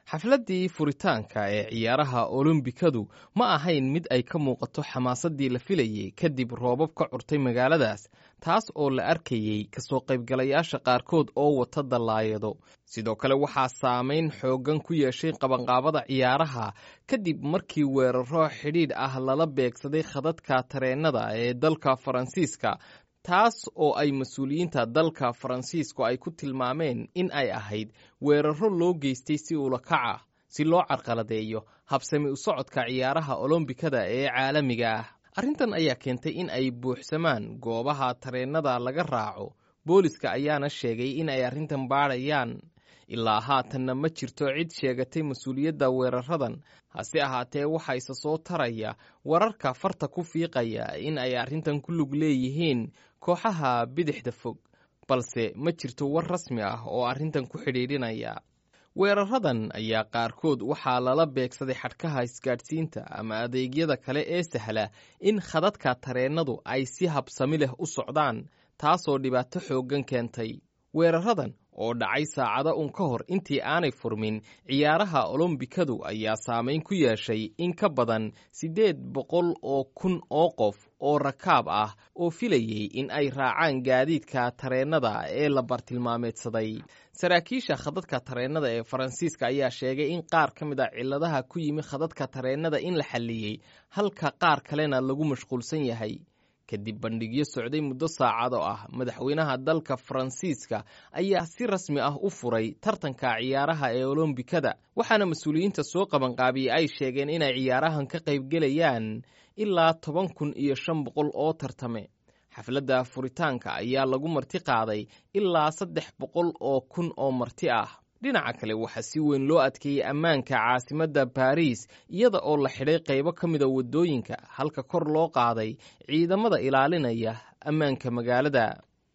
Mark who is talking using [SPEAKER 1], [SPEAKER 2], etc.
[SPEAKER 1] xafladdii furitaanka ee ciyaaraha olombikadu ma ahayn mid ay ka muuqato xamaasaddii la filayey kadib roobab ka curtay magaaladaas taas oo la arkayey kasoo qaybgalayaasha qaarkood oo wata dallaayado sidoo kale waxaa saamayn xooggan ku yeeshay qabanqaabada ciyaaraha kadib markii weeraro xidhiidh ah lala beegsaday khadadka tareennada ee dalka faransiiska taas oo ay mas-uuliyiinta dalka faransiisku ay ku tilmaameen in ay ahayd weeraro loo geystay si ulakaca si loo carqaladeeyo habsami u socodka ciyaaraha olombikada ee caalamiga ah arrintan ayaa keentay in ay buuxsamaan goobaha tareennada laga raaco booliska ayaana sheegay in ay arrintan baadhayaan ilaa haatanna ma jirto cid sheegatay mas-uuliyadda weeraradan hase ahaatee waxaa isa soo taraya wararka farta ku fiiqaya in ay arrintan ku lug leeyihiin kooxaha bidixda fog balse ma jirto war rasmi ah oo arrintan ku xidhiidhinaya weeraradan ayaa qaarkood waxaa lala beegsaday xadhkaha isgaadhsiinta ama adeegyada kale ee sahla in khadadka tareennadu ay si habsami leh u socdaan taasoo dhibaato xooggan keentay weeraradan oo dhacay saacado un ka hor intii aanay furmin ciyaaraha olombikadu ayaa saamayn ku yeeshay in ka badan siddeed boqol oo kun oo qof oo rakaab ah oo filayey in ay raacaan gaadiidka tareennada ee la bartilmaameedsaday saraakiisha khadadka tareennada ee faransiiska ayaa sheegay in qaar ka mid a cilladaha ku yimi khadadka tareennada in la xalliyey halka qaar kalena lagu mashquulsan yahay kadib bandhigyo socday muddo saacado ah madaxweynaha dalka faransiiska ayaa si rasmi ah u furay tartanka ciyaaraha ee olombikada waxaana mas-uuliyiinta soo qabanqaabiyey ay sheegeen inay ciyaarahan ka qaybgelayaan ilaa toban kun iyo shan boqol oo tartame xafladda furitaanka ayaa lagu marti qaaday ilaa saddex boqol oo kun oo marti ah dhinaca kale waxaa si weyn loo adkeeyey ammaanka caasimadda baariis iyada oo la xidhay qaybo ka mida waddooyinka halka kor loo qaaday ciidamada ilaalinaya ammaanka magaalada